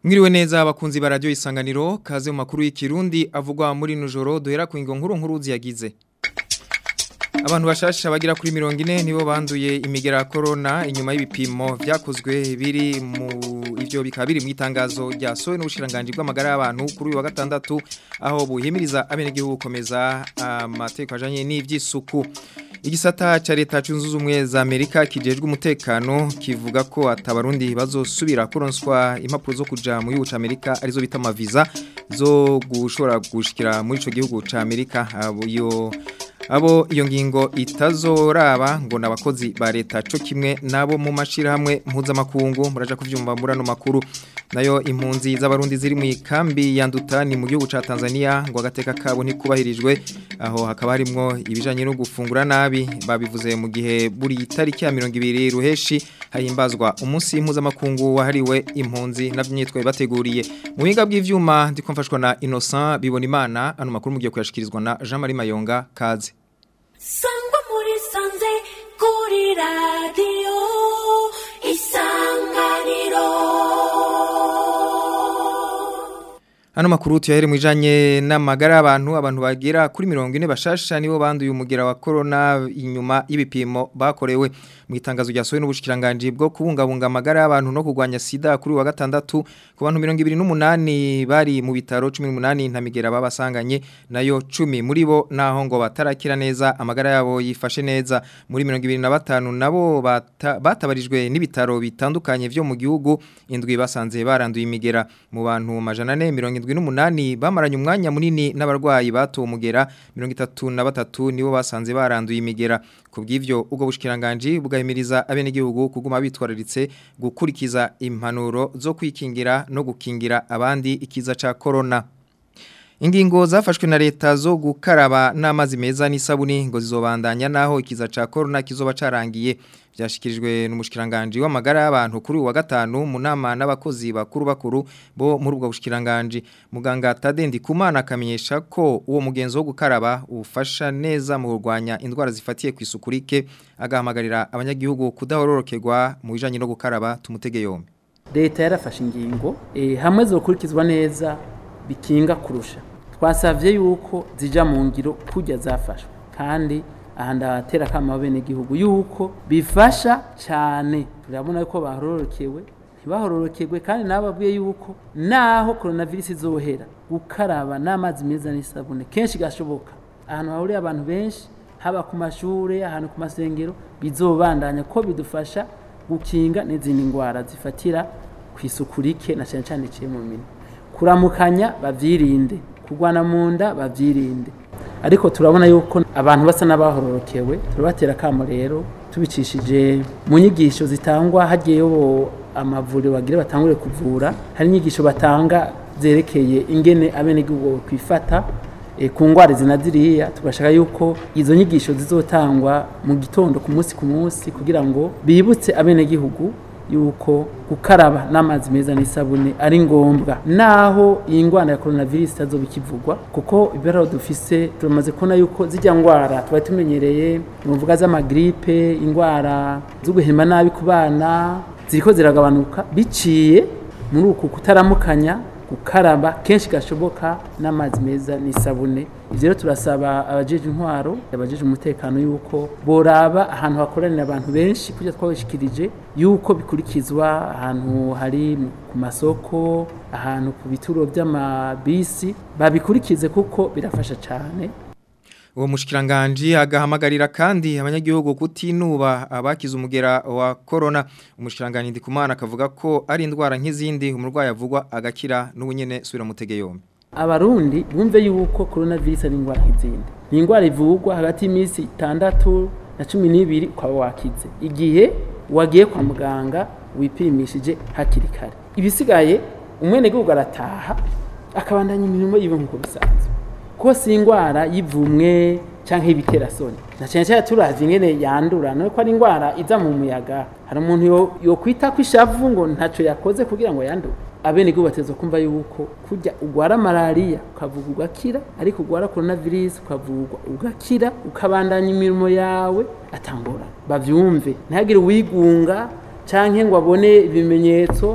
Mwiriwe neza abakunzi ba radio isanganiro kaze mu makuru y'ikirundi avugwa muri nujoro duhera ku ingo nkuru nkuru ziyagize Abantu bashasha bagira kuri 40 nibo banduye imigera corona inyuma y'ibipimo vyakozwe biri mu ivyo bikaba biri mu itangazo rya sowe n'ubushiranganje bw'amagara y'abantu kuri uyu wa gatandatu aho buhimiriza abenegihugu gukomeza amategeko ajanye n'ivy'isuku Igisata cha leta cunzuza umwe za Amerika kijejwe umutekano kivuga ko atabarundi bazosubira kuronswa impapuro zo kuja mu gihugu ca Amerika arizo bita amaviza zo gushora gushikira muri ico gihugu ca Amerika abo yo abo iyo ngingo itazoraba ngo nabakozi ba leta co kimwe nabo mu mashira hamwe mpuzamakungu muraja kuvyumva murano makuru nayo impunzi z'abarundi ziri mu ikambi yandutani mu gihugu ca Tanzania ngo agateka kabo ntikubahirijwe aho hakaba harimwo ibijanye no gufungura nabi babivuze mu gihe buri tariki ya 200 ruheshi hahimbazwa umunsi mpuzamakungu wahariwe impunzi navyitwe bateguriye mu biga bw'ivyuma ndikomfashwa na Innocent bibona imana ano makuru mugiye kuyashikirizwa na Jean Marie Mayonga kaze sangwa muri sanze kuri radiyo isanganiro Ano makuru tuyahere mwijanye n'amagara y'abantu abantu bagira kuri 40 bashasha nibo banduye umugera wa corona inyuma y'ibipimo bakorewe mu itangazo ryasohowe n'ubushikiranganje bwo kubungabunga amagara y'abantu no kugwanya sida kuri wa gatandatu ku bantu 28 bari mu bitaro 18 ntamigera babasanganye nayo 10 muri bo naho ngo batarakira neza amagara yabo yifashe neza muri 25 nabo bata, batabarijwe n'ibitaro bitandukanye vyo mu gihugu indwi basanze baranduye imigera mu bantu majana 4 n'umunani bamaranye umwanya munini n'abarwayi bato umugera 33 nibo basanze baranduye imigera kubw'ivyo ubwo bushikiranganje bugahimiriza abenegihugu kuguma bitwararitse gukurikiza impanuro zo kwikingira no gukingira abandi ikiza ca corona Ingingo zafashwe na leta zo gukaraba n'amazi meza n'isabuni ngo zizobandanya naho ikiza ca corona kizoba carangiye byashikirijwe n'umushikiranganje w'amagara y'abantu kuri wa gatanu mu nama n'abakozi bakuru bakuru bo muri ubwo bushikiranganje muganga Tadendi Kumana akamenyesha ko uwo mugenzo wo gukaraba ufasha neza mu kurwanya indwara zifatiye ku isukurike agahamagarira abanyagihugu kudahororokerwa mu bijanye no gukaraba tumutege yombi leta yarafashe ingingo e, hamwe zokurikizwa neza bikinga kurusha twasavye yuko zija mu ngiro kujya zafashwe kandi aha ndatera kama bene gihugu yuko bifasha cyane turabona yuko bahororokewe ntibahororokerwe kandi nababwiye yuko naho coronavirus izohera gukaraba n'amazi meza n'isabune kenshi gashoboka ahantu hahuriye abantu benshi haba ku mashure ahantu ku masengero bizobandanya ko bidufasha gukinga n'izindi ndwara zifatira ku isuku rike na cyane cyane iciye mu minwe kuramukanya bavyirinde kugwana mu nda bavyirinde ariko turabona yuko abantu basa n'abahororokewe turabatera kamo rero tubicishije mu nyigisho zitangwa hagiyeyo amavuriro bagire batangure kuvura hari inyigisho batanga zerekeye ingene abenegihugu kwifata e, ku ngwara zinaziriya tugashaka yuko izo nyigisho zizotangwa mu gitondo ku munsi ku munsi kugira ngo bibutse abenegihugu yuko gukaraba n'amazi meza n'isabune ari ngombwa naho iyi ndwara ya coronavirus itazoba ikivugwa kuko ibero dufise turamaze kubona yuko zijya ndwara tuba tumenyereye muvuga z'amagripe indwara zo guhema nabi ku bana ziriko ziragabanuka biciye muri uku kutaramukanya gukaraba kenshi gashoboka n'amazi meza n'isabune ivyo rero turasaba abajeje intwaro abajeje umutekano yuko boraba ahantu hakoranira abantu benshi kujya twabishikirije yuko bikurikizwa ahantu hari ku masoko ahantu ku bituro by'amabisi babikurikize kuko birafasha cyane uwo mushikiranganje agahamagarira kandi abanyagihugu kutinuba abakize umugera wa corona umushikiranganje ndikumana akavuga ko ari indwara nk'izindi umurwayi avugwa agakira n'ubunyene subira mutege yombi abarundi bumve yuko coronavirus ari indwara nk'izindi ni indwara ivugwa hagati y'iminsi itandatu na cumi n'ibiri ukaba wakize igihe wagiye kwa muganga wipimishije hakiri kare ibisigaye umwenegihugu arataha akabandanya imirimo yiwe nk'uko bisanzwe ko si indwara y'ivumwe cyangwa y'ibiterasoni na cyane cyane turazi ingene yandura no ko ari indwara iza mu muyaga hari umuntu yo kwita ko ishavu ngo ntacyo yakoze kugira ngo yandure abene gihugu bateza kumva yuko kujya ugwara malaria ukavuga ugakira ariko ugwara coronavirus ukavugwa ugakira ukabandanya imirimo yawe atangora bavyumve ntihagire uwigunga canke ngo abone ibimenyetso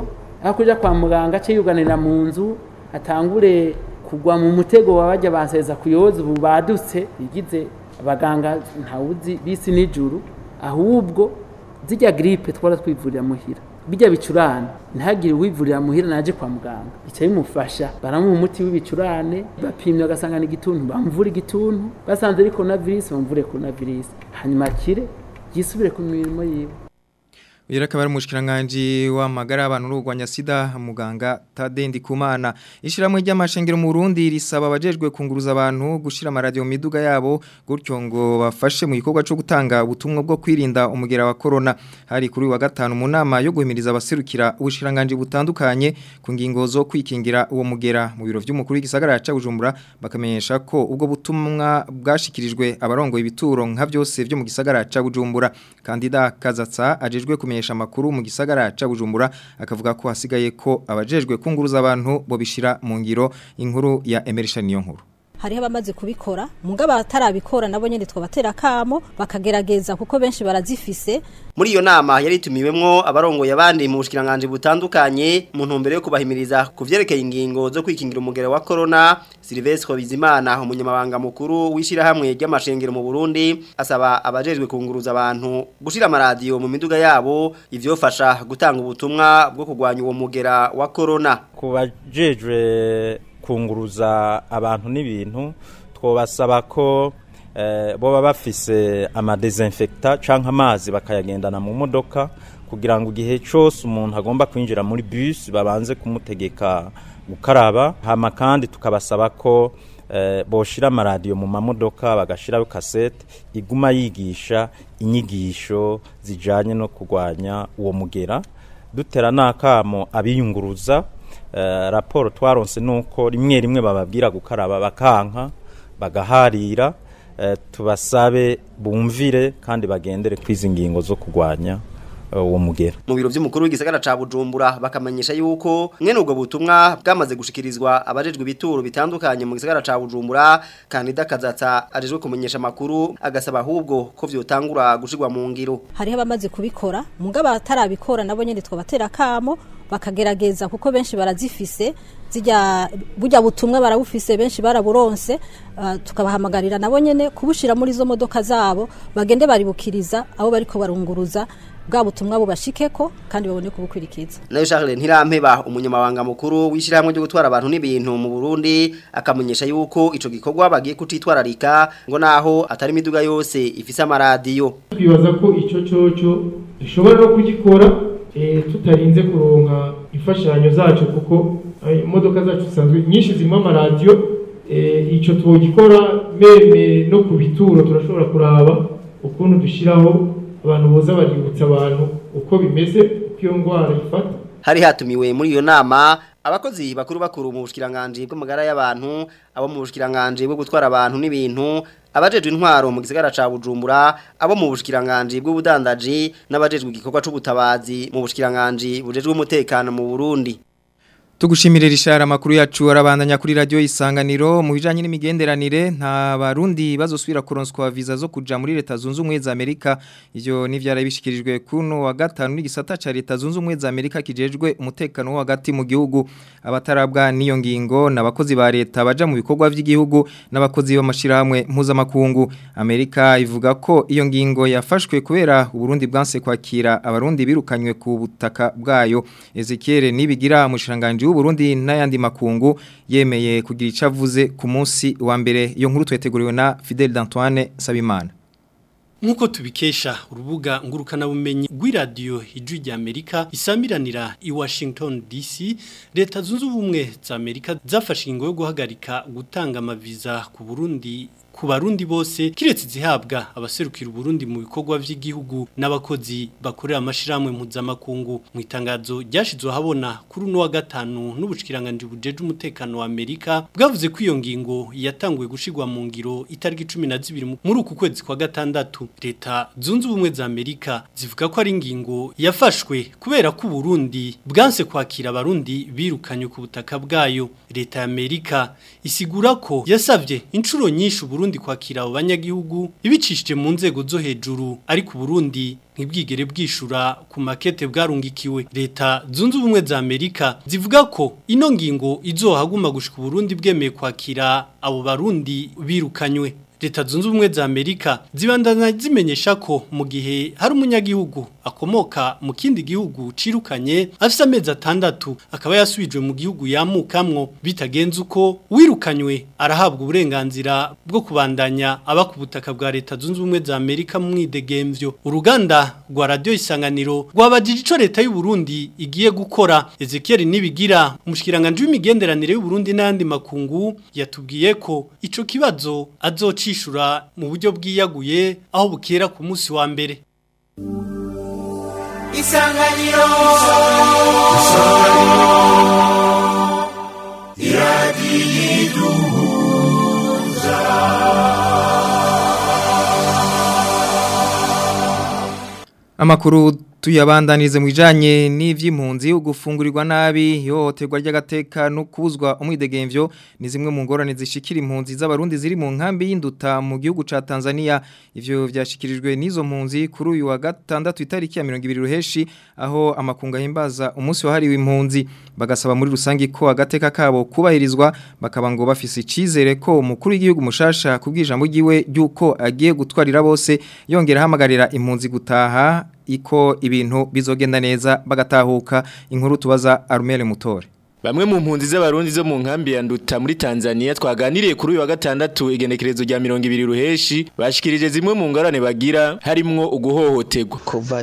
aho kuja kwa muganga ace yuganira mu nzu atangure kugwa mu mutego wabajya banseza kuyoza ubu badutse bigize abaganga ntawuzi bisi n'ijuru ahubwo zijya gripe twara twivurira muhira bijya bicurane ntihagire uwivurira muhira naje kwa muganga bica bimufasha baramuha umuti w'ibicurane bapimye bagasanga ni igituntu bamvura igituntu basanze ari coronavirus bamvure coronavirus hanyuma akire yisubire ku mirimo yiwe Uyu akaba ari umushikiranganje w'amagara y'abantu n'urwanya sida muganga Tadendi Kumana ishiramwe ry'amashengero mu Burundi risaba abajejwe kunguruza abantu gushira amaradio mu miduga yabo gutyo ngo bafashe mu gikorwa cyo gutanga ubutumwa bwo kwirinda umugera wa corona hari kuri wa gatanu mu nama yo guhimiriza abaserukira ubushikiranganje butandukanye ku ngingo zo kwikingira uwo mugera mu biro vy'umukuru w'igisagara ca Bujumbura bakamenyesha ko ubwo butumwa bwashikirijwe abarongoye ibituro nka byose byo mu gisagara ca Bujumbura kandida Kazatsa ajejwe kumenyesha amakuru mu gisagara ca Bujumbura akavuga ko hasigaye ko abajejwe kunguruza abantu bo bishira mu ngiro inkuru ya Emerisha niyo nkuru hariho abamaze kubikora mugabo abatarabikora nabo nyene twabatera kamo bakagerageza kuko benshi barazifise muri iyo nama yari itumiwemwo abarongoye abandi mu bushikiranganje butandukanye mu ntumbero yo kubahimiriza ku vyerekeye ingingo zo kwikingira umugera wa corona Silvestre Bizimana umunyamabanga mukuru wishirahamwe ry'amashengero mu Burundi asaba abajejwe kunguruza abantu gushira amaradiyo mu miduga yabo ivyofasha gutanga ubutumwa bwo kugwanya uwo mugera wa corona kubajejwe kunguruza abantu n'ibintu twobasaba ko eh, boba bafise amadesinfecta canke amazi bakayagendana mu modoka kugira ngo igihe cyose umuntu agomba kwinjira muri bus babanze kumutegeka gukaraba hama kandi tukabasaba ko eh, boshira amaradiyo mu mamodoka bagashiraho kasete iguma yigisha inyigisho zijanye no kurwanya uwo mugera dutera n'akamo abiyunguruza eh, raporo twaronse nuko rimwe rimwe bababwira gukaraba bakanka bagaharira eh, tubasabe bumvire kandi bagendere kwizi ngingo zo kurwanya uwo mugera mu biro by'umukuru w'igisagara ca Bujumbura bakamenyesha yuko mwene ubwo butumwa bwamaze gushikirizwa abajejwe ibituro bitandukanye mu gisagara ca Bujumbura kandida kazatsa ajejwe kumenyesha makuru agasaba ahubwo ko vyotangura gushirwa mu ngiro hariho abamaze kubikora mugabo abatarabikora nabo nyene twabatera kamo bakagerageza kuko benshi barazifise zijya burya butumwa barabufise benshi baraburonse uh, tukabahamagarira nabo nyene kubushira muri zo modoka zabo bagende baribukiriza abo bariko barunguruza bwa butumwa bubashikeko kandi babone kubukwirikiza nayo Charles Ntirampeba umunyamabanga mukuru w'ishiramwe ryo gutwara abantu n'ibintu mu Burundi akamenyesha yuko ico gikorwa bagiye kutitwararika ngo naho atari imiduga yose ifise amaradiyo twibaza ko ico coco dushobora no kugikora eh, tutarinze kuronka imfashanyo zacu kuko imodoka zacu zisanzwe nyinshi zirimo amaradiyo eh, ico twogikora meme no ku bituro turashobora kuraba ukuntu dushiraho abantu boza baributsa abantu uko bimeze uko iyo ndwara ifata hari hatumiwe muri iyo nama abakozi bakuru bakuru mu bushikiranganje bw'amagara y'abantu abo mu bushikiranganje bwo gutwara abantu n'ibintu abajejwe intwaro mu gisagara ca Bujumbura abo mu bushikiranganje bw'ubudandaji n'abajejwe igikorwa c'ubutabazi mu bushikiranganje bujejwe umutekano mu Burundi Tugushimire rishara makuru yacu arabandanya kuri radio isanganiro mu bijanye n'imigenderanire nta barundi bazosubira kuronswa visa zo kuja muri leta zunze ubumwe za Amerika ivyo ni vyarabishikirijwe kuno wa gatanu n'igisata ca leta zunze ubumwe za Amerika kijejwe umutekano wo hagati mu gihugu abatarabwa niyo ngingo nabakozi ba leta baja mu bikorwa vy'igihugu n'abakozi b'amashirahamwe mpuzamakungu Amerika ivuga ko iyo ngingo yafashwe kubera Burundi bwanse kwakira abarundi birukanywe ku butaka bwayo Ezekiel nibigira mushiranganje Burundi n'ayandi makungu yemeye kugira icavuze ku munsi wa mbere iyo nkuru tweteguriwe na Fidel d'Antoine Sabimana Nkuko tubikesha urubuga ngurukana bumenyi rw'iradiyo ijwi rya Amerika isamiranira i Washington DC leta zunze ubumwe za Amerika zafashe ingo yo guhagarika gutanga amaviza ku Burundi ku barundi bose kiretse zihabwa abaserukira Burundi mu bikorwa vy'igihugu n'abakozi bakorera amashiramwe mpuzamakungu mu itangazo ryashizwe habona kuri uno wa gatanu n'ubushikiranganje bujeje umutekano wa Amerika bwavuze ko iyo ngingo yatanguye gushigwa mu ngiro itariki 12 muri uku kwezi kwa gatandatu leta zunze ubumwe za Amerika zivuga ko ari ingingo yafashwe kubera ko Burundi bwanse kwakira abarundi birukanye ku butaka bwayo leta ya Amerika isigura ko yasavye inshuro nyinshi Burundi Burundi kwakira abo banyagihugu ibicishije mu nzego zo hejuru ariko Burundi ntibwigere bwishura ku makete bwarungikiwe leta zunze ubumwe za Amerika zivuga ko ino ngingo izohaguma gushika Burundi bwemeye kwakira abo barundi birukanywe leta zunze ubumwe za Amerika zibandana zimenyesha ko mu gihe hari umunyagihugu akomoka mu kindi gihugu cirukanye afise amezi atandatu akaba yasubijwe mu gihugu yamukamwo bitagenze uko wirukanywe arahabwa uburenganzira bwo kubandanya aba ku butaka bwa leta zunze ubumwe za Amerika mu mwidegemvyo uruganda rwa radio isanganiro rwabajije ico leta y'u Burundi igiye gukora Ezekiel Nibigira umushikiranganje w'imigenderanire y'u Burundi n'andi makungu yatubwiye ko ico kibazo azocishura mu buryo bwiyaguye aho bukera ku munsi wa mbere isanganiro Amakuru tuyabandanize mu bijanye n'ivy'impunzi ugufungurirwa nabi ihohoterwa ry'agateka no kubuzwa umwidegemvyo ni zimwe mu ngorane zishikira impunzi z'abarundi ziri mu nkambi y'induta mu gihugu ca Tanzania ivyo vyashikirijwe n'izo mpunzi kuri uyu wa gatandatu itariki ya 20 ruheshi aho amakunga himbaza umunsi wahariwe impunzi bagasaba muri rusangi ko agateka kabo kubahirizwa bakaba ngo bafise icizere ko umukuru w'igihugu mushasha kubwijambo giwe ryuko agiye gutwarira bose yongera hamagarira impunzi gutaha iko ibintu bizogenda neza bagatahuka inkuru tubaza Armele Mutore Bamwe mu mpunzi z'abarundi zo mu nkambi ya Nduta muri Tanzania twaganiriye kuri uyu wa gatandatu igenekerezo rya 200 ruheshi bashikirije zimwe mu ngorane bagira harimwo uguhohoterwa kuva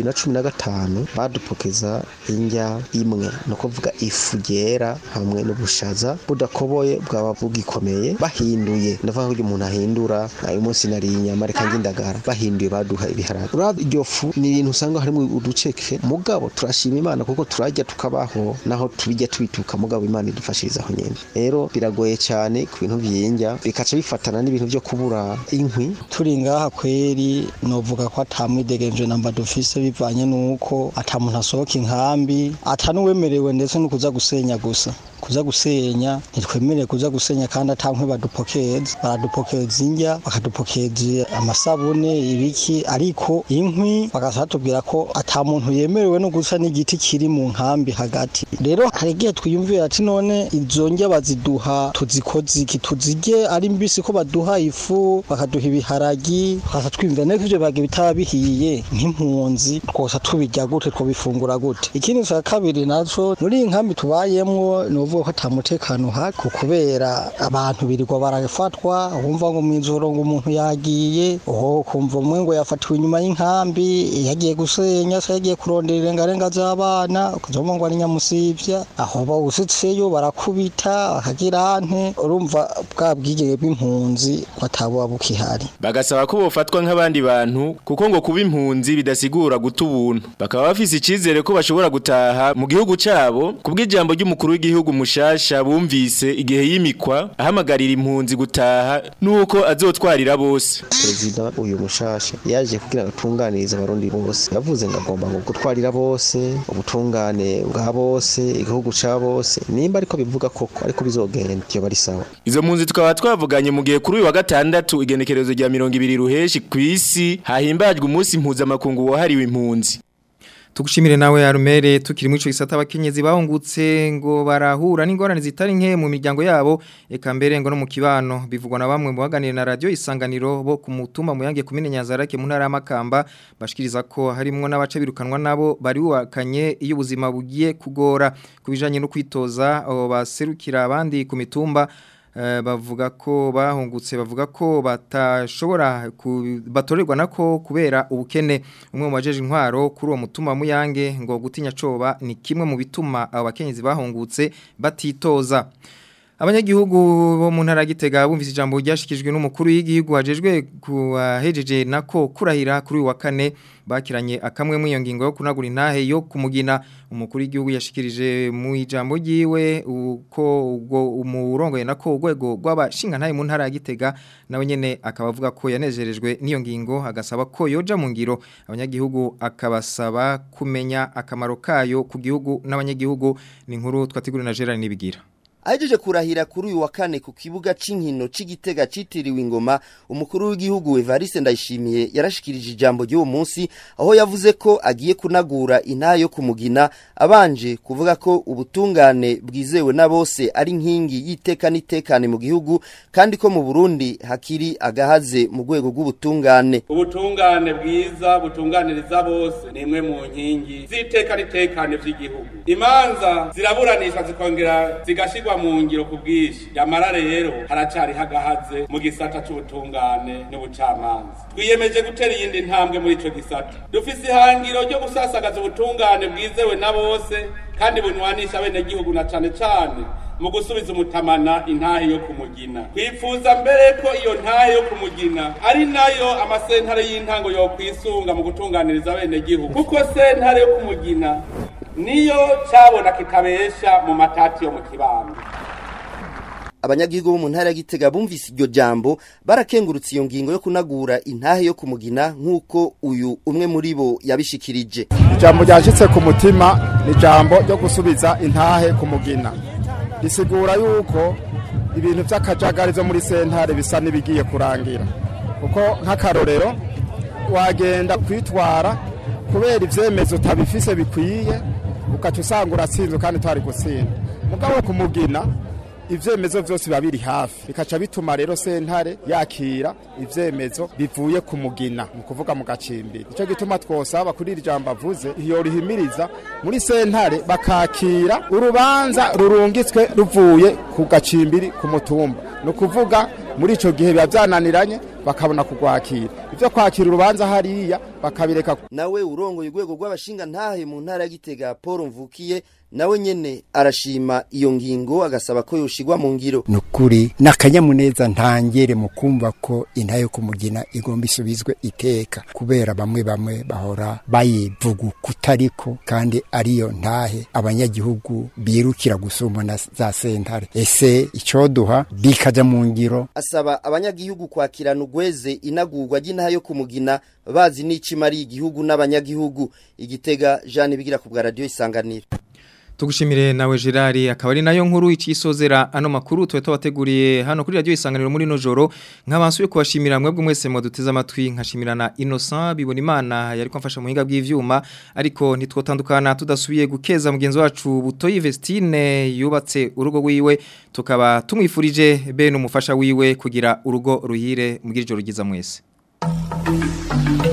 2015 badupokeza injya imwe no kuvuga ifu yera hamwe n'ubushaza budakoboye bwaba bugikomeye bahinduye ndavuga ko umuntu ahindura uyu munsi nari inyama reka ngindagara bahinduye baduha ibiharage urabye iryo fu ni ibintu usanga harimo uduceke mugabo turashima Imana kuko turajya tukabaho naho tubijya tubi tuka mugabo imana idufashiriza aho nyene rero biragoye cyane ku bintu byinja bikaca bifatana n'ibintu byo kubura inkwi turi ngaha kweri novuga ko atamwidegenje namba dufise bivanye nuko atamuntu asohoka inkambi atanuwemerewe ndetse no kuza gusenya gusa kuza gusenya ntitwemereye kuza gusenya kandi atankwe badupokeza baradupokeza injya bakadupokeza amasabune ibiki ariko inkwi bakasatubwira ko ata muntu yemerewe no gusa n'igiti kiri mu nkambi hagati rero hari igihe twiyumvira ati none izo njya baziduha tuzikoze iki tuzirye ari mbisi ko baduha ifu bakaduha ibiharagi tukasa twiyumvira niko ivyo bage bitaba bihiye nk'impunzi twosa tubirya gute twobifungura gute ikindi cya kabiri naco muri iyi nkambi tubayemwo novuga ko atamutekano uhari kubera abantu birirwa barafatwa wumva ngo mw'ijoro ngo umuntu yagiye oho kumva umwe ngo yafatiwe inyuma y'inkambi yagiye gusenya se yagiye kurondera irengarenga z'abana ukazoma ngo ari nyamusivya aho bawusitseyo barakubita bakagira ante urumva bwa bwigenge bw'impunzi ko atabuba bukihari bagasaba ko bofatwa nk'abandi bantu kuko ngo kuba impunzi bidasigura guta ubuntu bakaba bafise icizere ko bashobora gutaha mu gihugu cabo kubw'ijambo ry'umukuru w'igihugu mushasha bumvise igihe yimikwa ahamagarira impunzi gutaha nuko azotwarira bose perezida uyu mushasha yaje kugira ngo atunganirize abarundi bose yavuze ngo agomba ngo gutwarira bose ubutungane bwa bose igihugu ca bose nimba ariko bivuga koko ariko bizogenda byo bari sawa izo mpunzi tukaba twavuganye mu gihe kuri uyu wa gatandatu igenekerezo rya 200 ruheshi kw'isi hahimbajwe umunsi mpuzamakungu wahariwe impunzi Tugushimire nawe Arumere tukiri mu ico gisata abakenyezi bahungutse ngo barahura n'ingorane zitari nke mu miryango yabo eka mbere ngo no mu kibano bivugwa na bamwe mu baganira na radio isanganiro bo ku mutumba mu yange kumene Nyazarake mu ntara y'amakamba bashikiriza ko harimwo n'abace birukanwa nabo bari wakanye iyo ubuzima bugiye kugora kubijanye no kwitoza abo baserukira abandi ku mitumba bavuga ko bahungutse bavuga ko batashobora batorerwa nako kubera ubukene umwe mu bajeje intwaro kuri uwo mutuma muyange ngo gutinya coba ni kimwe mu bituma abo bakenyezi bahungutse batitoza abanyagihugu bo mu ntara gitega bumvise ijambo ryashikijwe n'umukuru w'igihugu hajejwe kuhejeje nako kurahira kuri wa kane bakiranye akamwe mu iyo ngingo yo kunagura intahe yo kumugina umukuru w'igihugu yashikirije mu ijambo ryiwe uko ubwo umurongoye nako urwego rw'abashinga ntahe mu ntara gitega nawe nyene akaba avuga ko yanezerejwe n'iyo ngingo agasaba ko yoja mu ngiro abanyagihugu akabasaba kumenya akamaro kayo ku gihugu n'abanyagihugu ni inkuru twategura na Gerard nibigira ahejeje kurahira kuri uyu wa kane ku kibuga c'inkino c'igitega citiriwe ingoma umukuru w'igihugu Evariste Ndayishimiye yarashikirije ijambo ry'uwo munsi aho yavuze ko agiye kunagura intaha yo kumugina abanje kuvuga ko ubutungane bwizewe na bose ari nkingi y'iteka n'itekane mu gihugu kandi ko mu Burundi hakiri agahaze mu rwego rw'ubutungane ubutungane bwiza butunganiriza bose ni imwe mu nkingi z'iteka n'itekane vy'igihugu imanza ziraburanishwa zikongera zigashirwa mu ngiro ku bwinshi yamara rero haracari hagahaze mu gisata c'ubutungane n'ubucamanza twiyemeje gutera iyindi ntambwe muri ico gisata dufise ihangiro ryo gusasagaza ubutungane bwizewe na bose kandi bunywanisha abenegihugu na cane cane mu gusubiza umutamana intahe yo kumugina twifuza mbere ko iyo ntahe yo kumugina ari nayo amasentare y'intango yokwisunga mu gutunganiriza abenegihugu kuko sentare yo kumugina niyo cabona kitabesha mu matati yo mu kibanda abanyagihugu bo mu ntara ya Gitega bumvise iryo jambo barakengurutse iyo ngingo yo kunagura intahe yo kumugina nk'uko uyu umwe muri bo yabishikirije ijambo ryashitse ku mutima ni ijambo ryo gusubiza intahe kumugina risigura yuko ibintu by'akajagari zo muri sentare bisa n'ibigiye kurangira kuko nk'akarorero wagenda kwitwara kubera ivyemezo utabifise bikwiye ugaca usanga uratsinzwe kandi twari gutsinda mugabo kumugina ivyemezo vyose biba biri hafi bikaca bituma rero sentare yakira ivyemezo bivuye ku mugina mu kuvuga mu gacimbiri nico gituma twosaba kuri iri jambo avuze iyo rihimiriza muri sentare bakakira urubanza rurungitswe ruvuye ku gacimbiri ku mutumba ni ukuvuga muri ico gihe biba vyananiranye bakabona kugwakira ivyo kwakira urubanza hariya bakabireka nawe urongoye urwego rw'abashinga ntahe mu ntara ya Gitega Paul Mvukiye nawe nyene arashima iyo ngingo agasaba ko yoshigwa mu ngiro nukuri nakanyamuneza ntangere mu kumva ko intahe yo kumugina igomba isubizwe iteka kubera bamwe bamwe bahora bayivuga kutariko kandi ariyo ntahe abanyagihugu birukira gusumba na za sentare ese icoduha bikaja mu ngiro asaba abanyagihugu kwakirana ugweze inagurwa ry'intahe yo kumugina bazi n'icimari igihugu n'abanyagihugu igitega Jean bigira ku bwa radio isanganiro Tugushimire nawe Gerard akaba ari nayo nkuru icisozera ano makuru twe twabateguriye hano kuri radio isanganiro muri no joro nkabansuye kubashimira mwebwe mwese mwaduteze amatwi nkashimirana Innocent bibona imana yari kwamfasha mu hinga bw'ivyuma ariko ntitwotandukana tudasubiye gukeza mugenzi wacu Butoyi Vestine yubatse urugo rwiwe tukaba tumwifurije be n'umufasha wiwe kugira urugo ruhire mugira ijoro ryiza mwese